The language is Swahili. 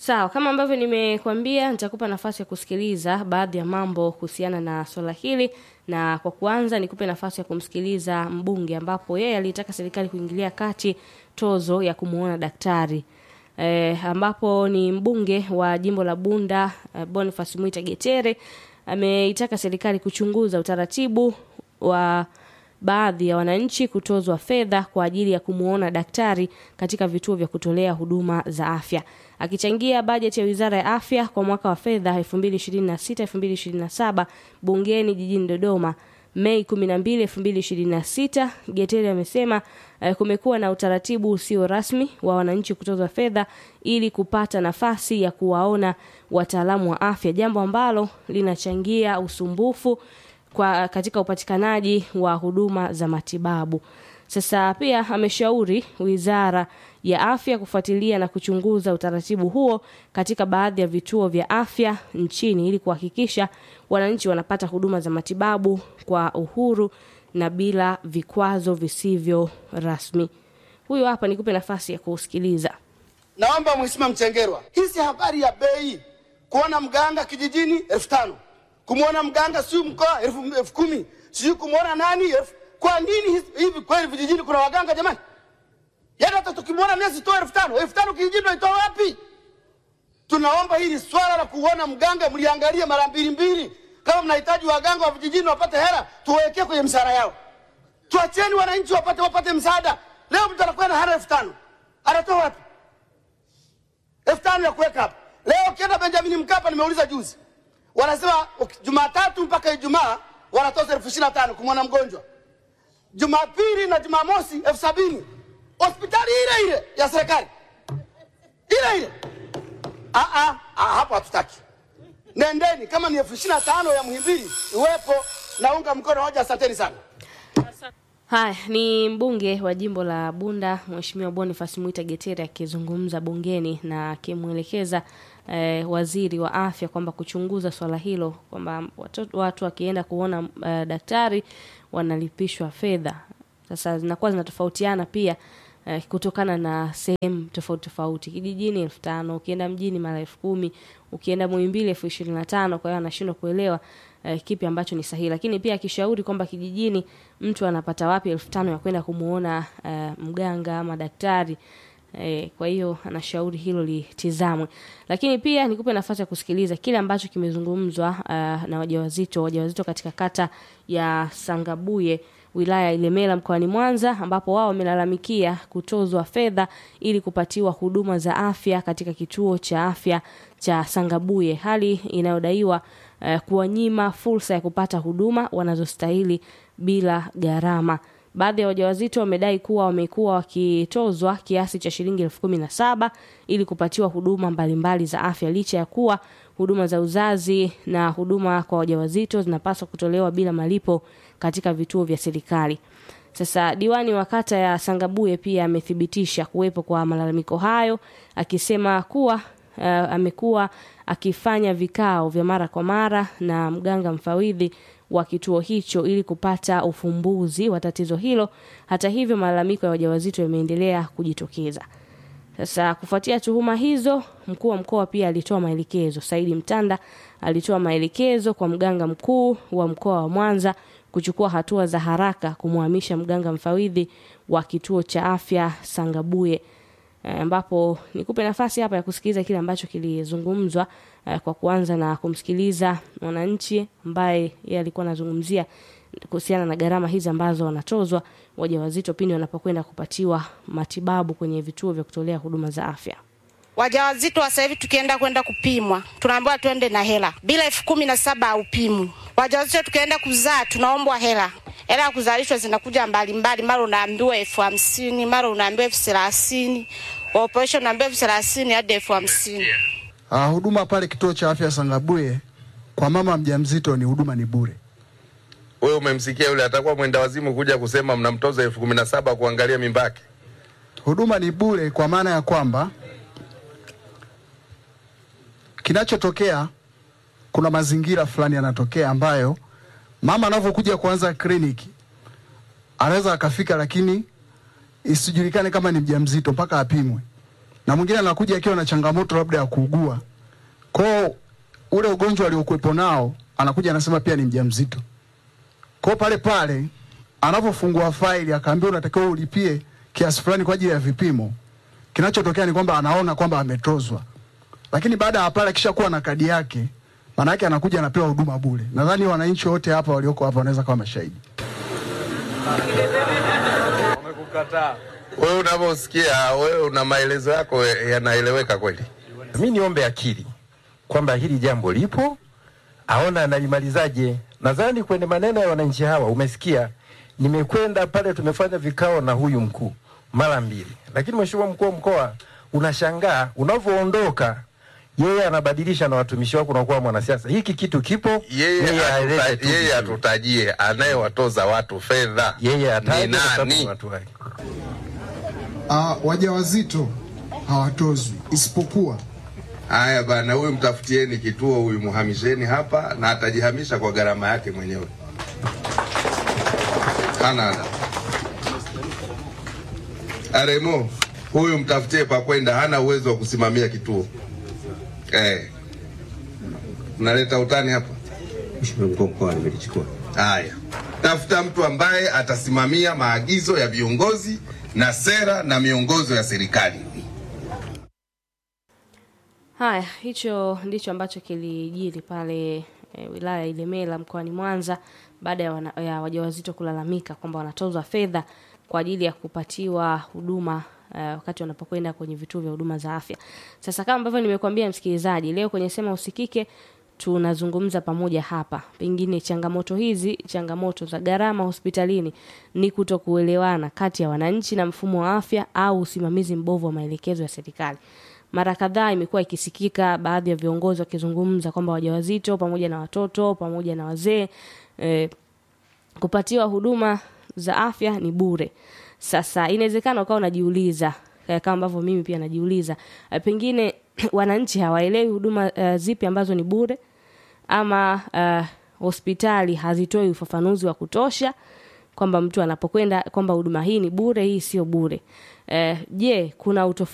Sawa, kama ambavyo nimekuambia, nitakupa nafasi ya kusikiliza baadhi ya mambo kuhusiana na swala hili, na kwa kuanza nikupe nafasi ya kumsikiliza mbunge, ambapo yeye alitaka serikali kuingilia kati tozo ya kumuona daktari e, ambapo ni mbunge wa jimbo la Bunda e, Boniface Mwita Getere ameitaka serikali kuchunguza utaratibu wa baadhi ya wananchi kutozwa fedha kwa ajili ya kumuona daktari katika vituo vya kutolea huduma za afya. Akichangia bajeti ya Wizara ya Afya kwa mwaka wa fedha 2026-2027 bungeni jijini Dodoma Mei 12, 2026, Getere amesema eh, kumekuwa na utaratibu usio rasmi wa wananchi kutozwa fedha ili kupata nafasi ya kuwaona wataalamu wa afya, jambo ambalo linachangia usumbufu kwa katika upatikanaji wa huduma za matibabu. Sasa pia ameshauri Wizara ya Afya kufuatilia na kuchunguza utaratibu huo katika baadhi ya vituo vya afya nchini ili kuhakikisha wananchi wanapata huduma za matibabu kwa uhuru na bila vikwazo visivyo rasmi. Huyu hapa nikupe nafasi ya kusikiliza. Naomba Mheshimiwa Mchengerwa, hizi habari ya bei, kuona mganga kijijini elfu tano kumwona mganga siyo mkoa elfu elfu kumi sijui kumwona nani elfu kwa nini hizi- hivi kweli vijijini kuna waganga jamani? Yaani hata tukimwona nesi toa elfu tano elfu tano kijijini naitoa wapi? Tunaomba hili swala la kuona mganga mliangalie mara mbili mbili. Kama mnahitaji waganga wa vijijini wapate hela, tuwawekee kwenye mshahara yao. Tuacheni wananchi wapate wapate msaada. Leo mtu anakwenda hana elfu tano anatoa wapi? elfu tano ya kuweka hapa. Leo ukienda Benjamin Mkapa, nimeuliza juzi, wanasema uki- Jumatatu mpaka Ijumaa wanatoza elfu ishirini na tano kumwona mgonjwa, Jumapili na Jumamosi elfu sabini hospitali ile ile ya serikali ile ile. Ah, ah, ah, hapo hatutaki. Nendeni, kama ni elfu ishirini na tano ya Muhimbili iwepo, naunga mkono hoja. Asanteni sana. Haya ni mbunge wa jimbo la Bunda Mheshimiwa Boniface Mwita Getere akizungumza bungeni na akimwelekeza eh, waziri wa afya kwamba kuchunguza swala hilo kwamba watu, watu wakienda kuona eh, daktari wanalipishwa fedha. Sasa zinakuwa zinatofautiana pia eh, kutokana na sehemu tofauti tofauti. Kijijini elfu tano ukienda mjini mara elfu kumi ukienda Muhimbili elfu ishirini na tano Kwa hiyo anashindwa kuelewa eh, kipi ambacho ni sahihi, lakini pia akishauri kwamba kijijini mtu anapata wapi elfu tano ya kwenda kumuona eh, mganga ama daktari eh, kwa hiyo anashauri hilo litizamwe, lakini pia nikupe nafasi ya kusikiliza kile ambacho kimezungumzwa uh, na wajawazito wajawazito katika kata ya Sangabuye wilaya ya Ilemela mkoani Mwanza ambapo wao wamelalamikia kutozwa fedha ili kupatiwa huduma za afya katika kituo cha afya cha Sangabuye, hali inayodaiwa uh, kuwanyima fursa ya kupata huduma wanazostahili bila gharama. Baadhi ya wajawazito wamedai kuwa wamekuwa wakitozwa kiasi cha shilingi elfu kumi na saba ili kupatiwa huduma mbalimbali za afya licha ya kuwa huduma za uzazi na huduma kwa wajawazito zinapaswa kutolewa bila malipo katika vituo vya serikali. Sasa diwani wa kata ya Sangabuye pia amethibitisha kuwepo kwa malalamiko hayo akisema kuwa uh, amekuwa akifanya vikao vya mara kwa mara na mganga mfawidhi wa kituo hicho ili kupata ufumbuzi wa tatizo hilo. Hata hivyo, malalamiko ya wajawazito yameendelea kujitokeza. Sasa kufuatia tuhuma hizo, mkuu wa mkoa pia alitoa maelekezo. Saidi Mtanda alitoa maelekezo kwa mganga mkuu wa mkoa wa Mwanza kuchukua hatua za haraka kumhamisha mganga mfawidhi wa kituo cha afya Sangabuye eh, ambapo nikupe nafasi hapa ya kusikiliza kile ambacho kilizungumzwa eh, kwa kuanza na kumsikiliza mwananchi ambaye yeye alikuwa anazungumzia kuhusiana na gharama hizi ambazo wanatozwa wajawazito pindi wanapokwenda kupatiwa matibabu kwenye vituo vya kutolea huduma za afya. Wajawazito wa sasa hivi tukienda kwenda kupimwa tunaambiwa twende na hela, bila elfu kumi na saba haupimwi. Wajawazito tukienda kuzaa tunaombwa hela, hela ya kuzalishwa zinakuja mbalimbali, mara unaambiwa elfu hamsini mara unaambiwa elfu thelathini wa operation unaambiwa elfu thelathini hadi elfu hamsini Uh, huduma pale kituo cha afya Sangabuye kwa mama mjamzito ni huduma ni bure. Wewe umemsikia yule atakuwa mwenda wazimu kuja kusema mnamtoza elfu kumi na saba kuangalia mimba yake. Huduma ni bure kwa maana ya kwamba kinachotokea, kuna mazingira fulani yanatokea ambayo mama anavyokuja kuanza kliniki anaweza akafika, lakini isijulikane kama ni mjamzito mpaka apimwe. na mwingine anakuja akiwa na changamoto labda ya kuugua kwao, ule ugonjwa aliokuwepo nao anakuja anasema pia ni mjamzito. Kwao pale pale anapofungua faili akaambiwa unatakiwa ulipie kiasi fulani kwa ajili ya vipimo, kinachotokea ni kwamba anaona kwamba ametozwa, lakini baada ya pale akishakuwa na kadi yake, maana yake anakuja anapewa huduma bure. Nadhani wananchi wote hapa walioko hapa wanaweza kuwa mashahidi. Wewe unavyosikia, wewe una maelezo yako yanaeleweka kweli? Mi niombe akili kwamba hili jambo lipo, aona analimalizaje. Nadhani kwenye maneno ya wananchi hawa umesikia, nimekwenda pale, tumefanya vikao na huyu mkuu mara mbili, lakini mheshimiwa mkuu wa mkoa, unashangaa unavyoondoka yeye anabadilisha na watumishi wako, unakuwa mwanasiasa. Hiki kitu kipo, Yeye aeleze atuta- tu yeye vizuri. atutajie anayewatoza watu fedha yeye ni ataje kwa sababu ni nani? watu wake. Uh, wajawazito hawatozwi isipokuwa Haya bana, huyu mtafutieni kituo, huyu muhamisheni hapa, na atajihamisha kwa gharama yake mwenyewe. Hana ada. Aremo, huyu mtafutie pa kwenda, hana uwezo wa kusimamia kituo eh. Mnaleta utani hapa. Mheshimiwa mkuu wa mkoa nimelichukua. Haya, tafuta mtu ambaye atasimamia maagizo ya viongozi na sera na miongozo ya serikali. Haya, hicho ndicho ambacho kilijiri pale e, wilaya ya Ilemela mkoani Mwanza baada ya, wana- ya wajawazito kulalamika kwamba wanatozwa fedha kwa ajili ya kupatiwa huduma uh, wakati wanapokwenda kwenye vituo vya huduma za afya. Sasa kama ambavyo nimekuambia msikilizaji, leo kwenye Sema Usikike tunazungumza pamoja hapa. Pengine changamoto hizi, changamoto za gharama hospitalini ni kutokuelewana kati ya wananchi na mfumo wa afya au usimamizi mbovu wa maelekezo ya serikali. Mara kadhaa imekuwa ikisikika baadhi ya viongozi wakizungumza kwamba wajawazito pamoja na watoto pamoja na wazee eh, kupatiwa huduma za afya ni bure. Sasa inawezekana ukawa unajiuliza eh, kama ambavyo mimi pia najiuliza eh, pengine wananchi hawaelewi huduma eh, zipi ambazo ni bure ama eh, hospitali hazitoi ufafanuzi wa kutosha kwamba mtu anapokwenda kwamba huduma hii ni bure, hii sio bure. Eh, je, kuna utofauti